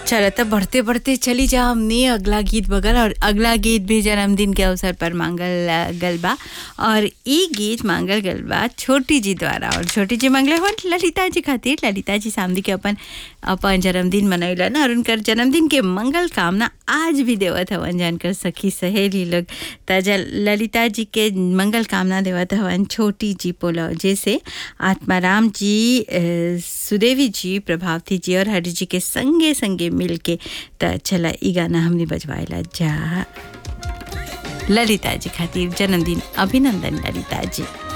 चलो तो बढ़ते बढ़ते चली जा हमने अगला गीत बगल और अगला गीत भी जन्मदिन के अवसर पर मांगल अ, गल बा और ई गीत मांगल गल बा छोटी जी द्वारा और छोटी जी मांगले हो ललिता जी खातिर ललिता जी सामने के अपन अपन जन्मदिन मनैलन और उनकर जन्मदिन के मंगल कामना आज भी देवत हवन जानकर सखी सहेली लोग त ज- ललिता जी के मंगल कामना देवत हवन छोटी जी पोलव जैसे आत्माराम जी अ, सुदेवी जी प्रभावती जी और हरि जी के संगे संगे मिल के त चला ई गाना हमने बजवाएला जा ललिता जी खातिर जन्मदिन अभिनंदन ललिता जी